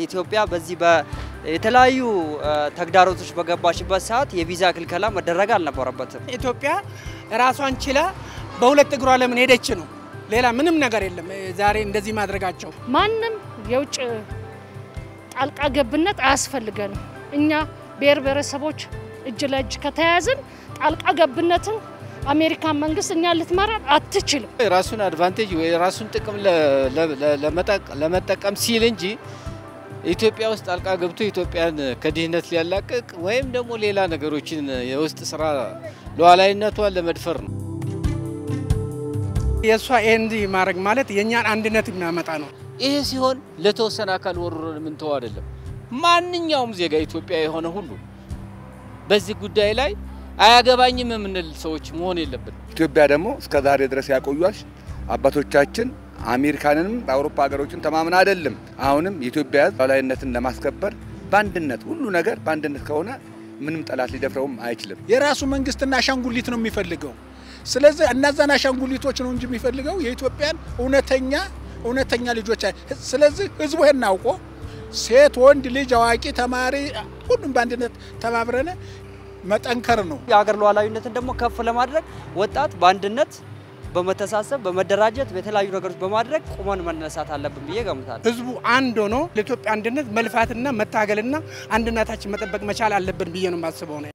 ኢትዮጵያ በዚህ የተለያዩ ተግዳሮቶች በገባችበት ሰዓት የቪዛ ክልከላ መደረግ አልነበረበትም። ኢትዮጵያ ራሷን ችላ በሁለት እግሯ ለምን ሄደች ነው። ሌላ ምንም ነገር የለም። ዛሬ እንደዚህ ማድረጋቸው ማንም የውጭ ጣልቃ ገብነት አያስፈልገንም። እኛ ብሔር ብሔረሰቦች እጅ ለእጅ ከተያያዝን ጣልቃ ገብነትን አሜሪካን መንግስት እኛ ልትመራን አትችልም። የራሱን አድቫንቴጅ ወይ የራሱን ጥቅም ለመጠቀም ሲል እንጂ ኢትዮጵያ ውስጥ ጣልቃ ገብቶ ኢትዮጵያን ከድህነት ሊያላቅቅ ወይም ደግሞ ሌላ ነገሮችን የውስጥ ስራ ሉዓላዊነቷን ለመድፈር ነው። የእሷ ኤንዲ ማድረግ ማለት የእኛን አንድነት የሚያመጣ ነው። ይሄ ሲሆን ለተወሰነ አካል ወርሮን የምንተው አይደለም። ማንኛውም ዜጋ ኢትዮጵያ የሆነ ሁሉ በዚህ ጉዳይ ላይ አያገባኝም የምንል ሰዎች መሆን የለብን። ኢትዮጵያ ደግሞ እስከ ዛሬ ድረስ ያቆዩች አባቶቻችን አሜሪካንንም በአውሮፓ ሀገሮችን ተማምና አይደለም። አሁንም የኢትዮጵያ ሕዝብ ሉዓላዊነትን ለማስከበር በአንድነት ሁሉ ነገር በአንድነት ከሆነ ምንም ጠላት ሊደፍረውም አይችልም። የራሱ መንግስትና አሻንጉሊት ነው የሚፈልገው። ስለዚህ እነዛን አሻንጉሊቶች ነው እንጂ የሚፈልገው የኢትዮጵያን እውነተኛ እውነተኛ ልጆች። ስለዚህ ህዝቡ ይሄን አውቆ ሴት፣ ወንድ ልጅ፣ አዋቂ፣ ተማሪ ሁሉም በአንድነት ተባብረን መጠንከር ነው። የሀገር ሉዓላዊነትን ደግሞ ከፍ ለማድረግ ወጣት በአንድነት በመተሳሰብ በመደራጀት በተለያዩ ነገሮች በማድረግ ቁመን መነሳት አለብን ብዬ ገምታለሁ። ህዝቡ አንድ ሆኖ ለኢትዮጵያ አንድነት መልፋትና መታገልና አንድነታችን መጠበቅ መቻል አለብን ብዬ ነው የማስበው ነው።